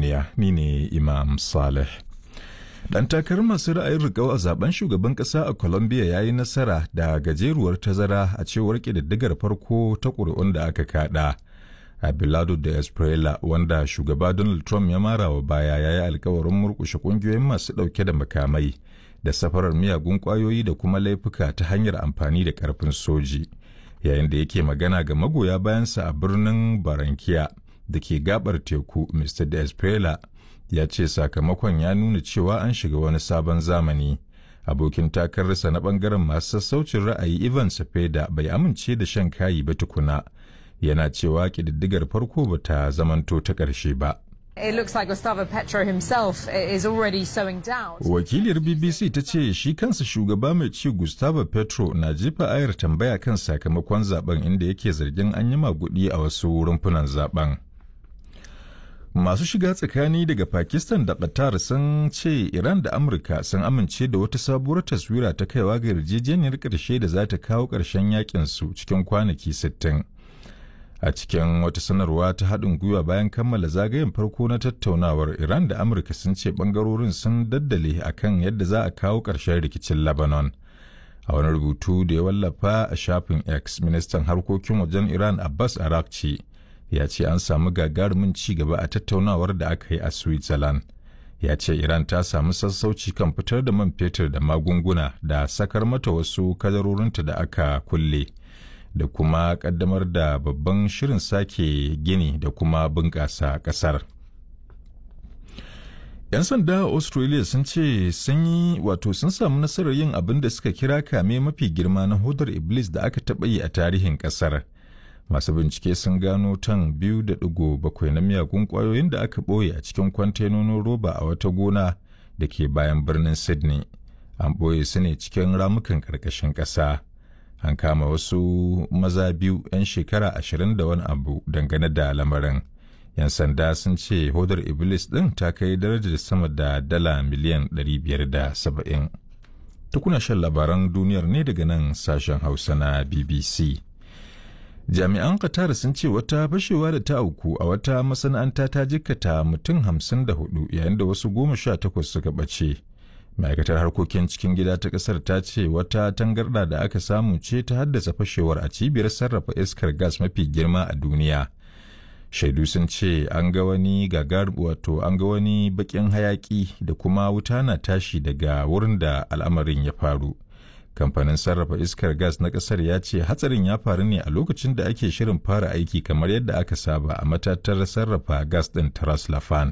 duniya ni ne Imam Saleh. Dan takarar masu ra'ayin riƙau a zaben shugaban ƙasa a Colombia ya yi nasara da gajeruwar tazara a cewar ƙididdigar farko ta ƙuri'un da aka kaɗa. Abelardo da Esprella wanda shugaba Donald Trump ya mara wa baya ya yi alkawarin murƙushe ƙungiyoyin masu ɗauke da makamai da safarar miyagun ƙwayoyi da kuma laifuka ta hanyar amfani da ƙarfin soji. Yayin da yake magana ga magoya bayansa a birnin Barankiya da ke gabar teku, Mr. De Esprella ya ce sakamakon ya nuna cewa an shiga wani sabon zamani. Abokin takararsa na bangaren masu sassaucin ra'ayi Ivan Cepeda bai amince da shan kayi ba tukuna. Yana cewa ƙididdigar farko ba ta zamanto ta ƙarshe ba. It looks like Gustavo Petro himself is already sowing doubt. Wakiliyar BBC ta ce shi kansa shugaba mai ci Gustavo Petro na jefa ayar tambaya kan sakamakon zaben inda yake zargin an yi magudi a wasu rumfunan zaben. Masu shiga tsakani daga Pakistan da Qatar sun ce Iran da Amurka sun amince da wata sabuwar taswira ta kaiwa ga yarjejeniyar ƙarshe da za ta kawo ƙarshen yakin su cikin kwanaki 60. A cikin wata sanarwa ta haɗin gwiwa bayan kammala zagayen farko na tattaunawar Iran da Amurka sun ce ɓangarorin sun daddale akan yadda za a kawo ƙarshen rikicin Lebanon. A wani rubutu da ya wallafa a shafin X, ministan harkokin wajen Iran Abbas Arakci ya ce an samu gagarumin ci gaba a tattaunawar da aka yi a Switzerland. Ya ce Iran ta samu sassauci kan fitar da man fetur da magunguna da sakar mata wasu kadarorinta da aka kulle. da kuma kaddamar da babban shirin sake gini da kuma bunƙasa ƙasar. 'Yan sanda a Australia sun ce sun yi wato sun samu nasarar yin abin da suka kira kame mafi girma na hodar Iblis da aka taɓa yi a tarihin ƙasar. Masu bincike sun gano tan biyu da ɗigo bakwai na miyagun ƙwayoyin da aka ɓoye a cikin kwantenonin roba a wata gona da ke bayan birnin Sydney. An ɓoye su ne cikin ramukan ƙarƙashin ƙasa. an kama wasu maza biyu 'yan shekara ashirin da wani abu dangane da lamarin yan sanda sun ce hodar iblis ɗin ta kai darajar sama da dala miliyan 570 tukuna shan labaran duniyar ne daga nan sashen hausa na bbc jami'an qatar sun ce wata fashewa da ta auku a wata masana'anta ta jikkata mutum 54 yayin da wasu goma sha takwas suka ɓace ma'aikatar harkokin cikin gida ta kasar ta ce wata tangarda da aka samu ce ta haddasa fashewar a cibiyar sarrafa iskar gas mafi girma a duniya shaidu sun ce an ga wani gagar wato an ga wani bakin hayaki da kuma wuta na tashi daga wurin da al'amarin ya faru kamfanin sarrafa iskar gas na kasar ya ce hatsarin ya faru ne a lokacin da ake shirin fara aiki kamar yadda aka saba a matatar sarrafa gas din taras lafan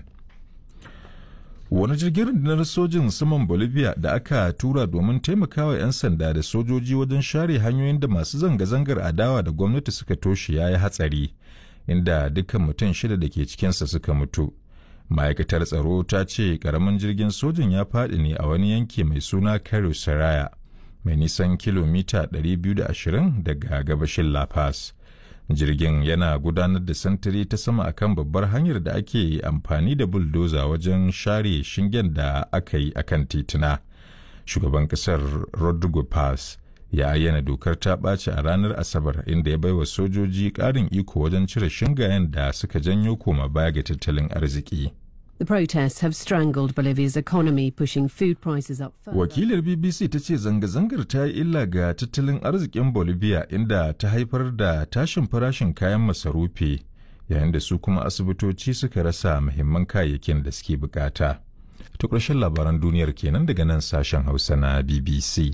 wani jirgin rundunar sojin saman bolivia da aka tura domin taimakawa 'yan sanda da sojoji wajen share hanyoyin da masu zanga-zangar adawa da gwamnati suka toshe ya yi hatsari inda dukkan mutum shida da ke cikinsa suka mutu ma'aikatar tsaro ta ce karamin jirgin sojin ya faɗi ne a wani yanki mai suna karo saraya mai nisan kilomita 220 daga gabashin la paz jirgin yana gudanar da santiri ta sama akan babbar hanyar da ake amfani da buldoza wajen share shingen da aka yi akan tituna shugaban kasar rodrigo paz ya ayyana dokar ta ɓaci a ranar asabar inda ya baiwa sojoji ƙarin iko wajen cire shingayen da suka janyo koma baya ga tattalin arziki The protests have strangled Bolivia's economy, pushing food prices up further. Wakilar BBC ta ce zanga-zangar ta yi illa ga tattalin arzikin Bolivia inda ta haifar da tashin farashin kayan masarufi yayin da su kuma asibitoci suka rasa muhimman kayayyakin da suke bukata. Ta ƙarshen labaran duniyar kenan daga nan sashen Hausa na BBC.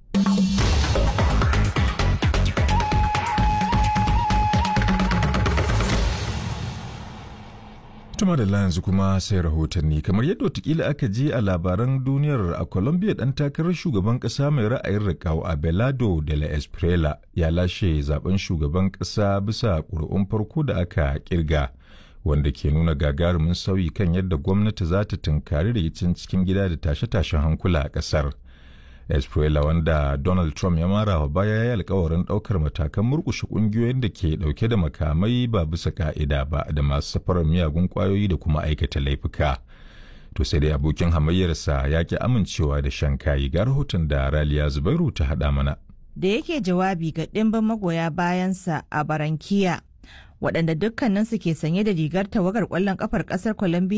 Tuma da yanzu kuma sai rahotanni kamar yadda watakila aka je a labaran duniyar a Colombia dan takarar shugaban kasa mai ra'ayin riƙau Abelardo de la Esprela ya lashe zaben shugaban kasa bisa ƙuri'un farko da aka kirga wanda ke nuna gagarumin sauyi kan yadda gwamnati za ta tunkari rikicin cikin gida da tashe-tashen hankula a ƙasar. Esprella wanda Donald Trump ya mara wa baya ya yi alkawarin ɗaukar matakan murƙushe ƙungiyoyin da ke ɗauke da makamai ba bisa ka'ida ba da masu safarar miyagun ƙwayoyi da kuma aikata laifuka. To sai dai abokin hamayyarsa ya ki amincewa da shan kayi ga rahoton da Raliya Zubairu ta haɗa mana. Da yake jawabi ga ɗimbin magoya bayansa a Barankiya, waɗanda dukkaninsu ke sanye da rigar tawagar ƙwallon ƙafar ƙasar Colombia